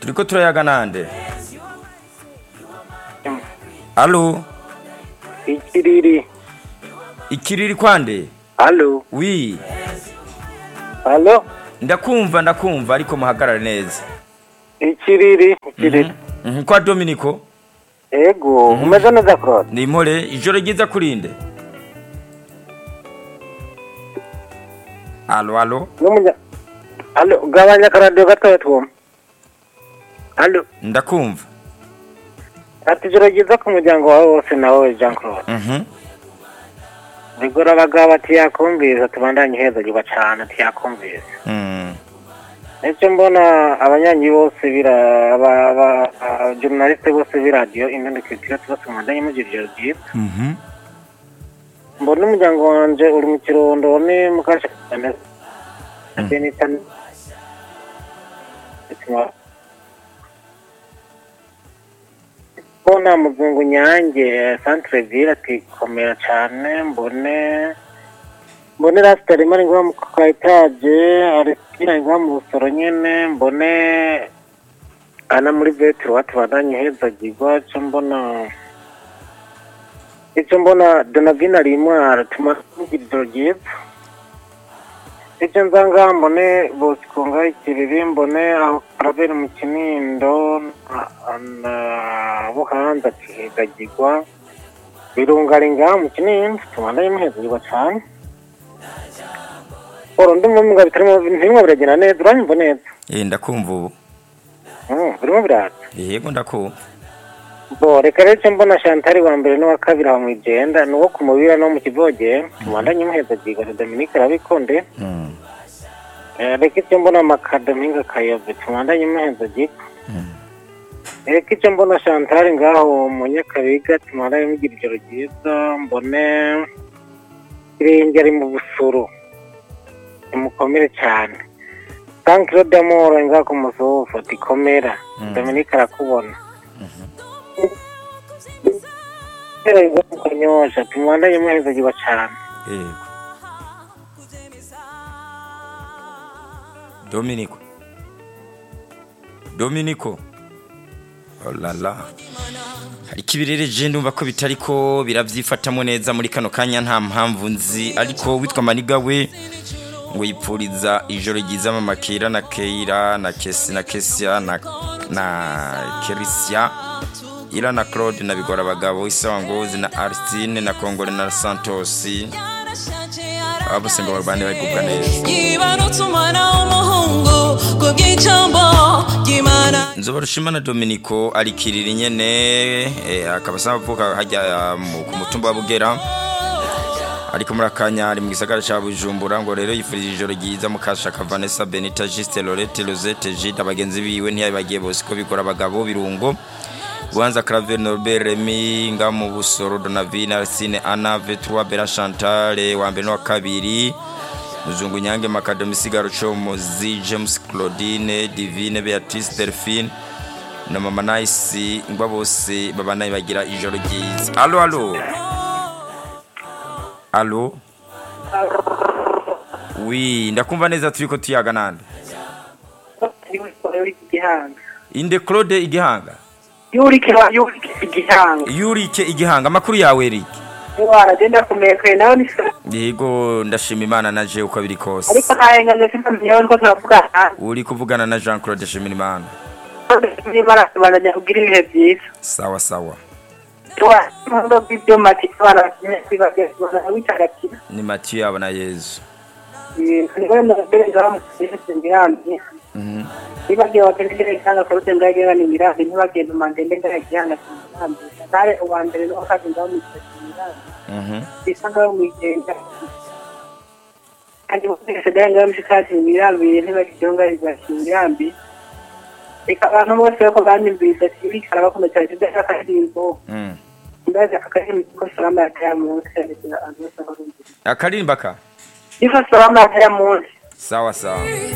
turiko turayaga nande alo ikiriri ikiriri kwande halo wi halo ndakumva ndakumva ariko muhagarare neza ikiriri ikiriri Mhm, kwa dominiko ego umeze neza claude ni impore ijoro ryiza kurinde alo alo n'umunya halo gabanya akaradiyo gatoya twumva halo ndakumva ati ijoro ryiza ku muryango wawe wose nawe jean claude Mhm. rigora abagabo ati yakumviriza tubandanye ihezagirwa cane ati yakumviriza Mm. nicyo mbona abanyanyi bose bira aba- aba- aba- journaliste bose b'iradiyo indundikirikira bose mubandanye mugira ijoro ryiza Mhm. mbona umuryango wanje uri mu kirundo ni mukashakane benita mbona muzungu nyange centre ville ati komera cane mbone mbone rasitari mari nguha mu ka etaje arisira nguha mu busoro nyene mbone ana muri vetero wati bandanye hezagirwa co mbona icyo mbona donavina rimwe aratuma tugira ijoro ryiza icyo nzanga mbone bosco ngaho ikiriri mbone aho karabera mu kinindo na- na buhanza kihegagirwa birungari ngaho mu kinindo tubandanye muhezagirwa cane oro ndumva mbwa bitarimo ntirimo biragenda neza uranyumva neza Eh, ndakumva ubu Mm, birimo biraza yego ndakumva bo reka rero icyo mbona shantari wa mbere n'uwa kabiri aho mu igenda ni uwo ku mubira no mu kivogera tubandanye muhezagirwa na dominike arabikonde Mm. Eh, reka icyo mbona makadaminga kayove tubandanye muhezagirwa Mm. reka icyo mbona shantari ngaho mu nyakabiga tubandanye mugira ijoro ryiza mbone irenge ari mu busuru imukomere cyane sankiro damoro ngaho ku musofu tikomera Mm. dominike arakubona Tereza mu kanyosha tumwandanye muhezagirwa cyane yego dominiko dominiko olala hari ikibirereje ndumva ko bitariko birabyifatamo neza muri kano kanya nta mpamvu nzi ariko witwa maniga we ngo yipfuriza ijoro ryiza mama kera na keira na kesi na kesia na, na kerisia ira na claude na bigora abagabo isawa ngozi na aristine na kongore na santos aba bose ngo barwane bagubwa neza yibarutse umwana w'umuhungu ku bw'ijambo ry'imana nzoba rushimana dominico arikirira inyene eh, akaba asaba avuka hajya mu- ku mutumba wa bugera ariko muri akanya ari mu gisagara ca bujumbura ngo rero yifurije ijoro ryiza mukashaka vanessa benita juste lorete rosette gide abagenzi biwe ntiyabibagiye bose ko bikora abagabo birungo buhanza claver norbert remy nga mu busoro donavine arsine ana v3 bera chantale wa mbere n'uwa kabiri muzungu nyange makadomi sigaro comozi james claudine divine beatrice delphine na mama nice ngwa bose babanaye bagira ijoro ryiza alo alo alo wi ndakumva neza turiko tuyaga nande igihanga inde claude igihanga yurike yurike igihanga yurike igihanga amakuru yawe erike waragenda kumekwe nawe ni yego ndashima imana na je uko biri kose ariko ntayengaje sinamenyeho ko turavugana uri kuvugana na jean claude shimira imana nimara tubandanya kugira ibihe byiza sawa sawa tuwamundo bw'ibyuma ati abana bakeneye kwibagirwa witagatifu ni matiyu yabo na yezu niwe mubereza bamusize imirambi Mhm. nibagiye wakeneye cyangwa korute ndagera ni imirambi ntibagenda umandende ndagihanga imirambi kare uwa mbere n'uwa kabiri ngaho mu imirambi Mhm. bisa ngaho mwigenda kandi bose dai ngaho mshikati imirambi ntibagihonga ibashira imirambi reka abantu bose bako banyumvise ati bikara bakunda cyane ibyo akadirimbo Mm. ndaza akadirimbo ko salama ya kaya munsi abantu bose barumvise akaririmba ka Niko salama ya kaya munsi sawa sawa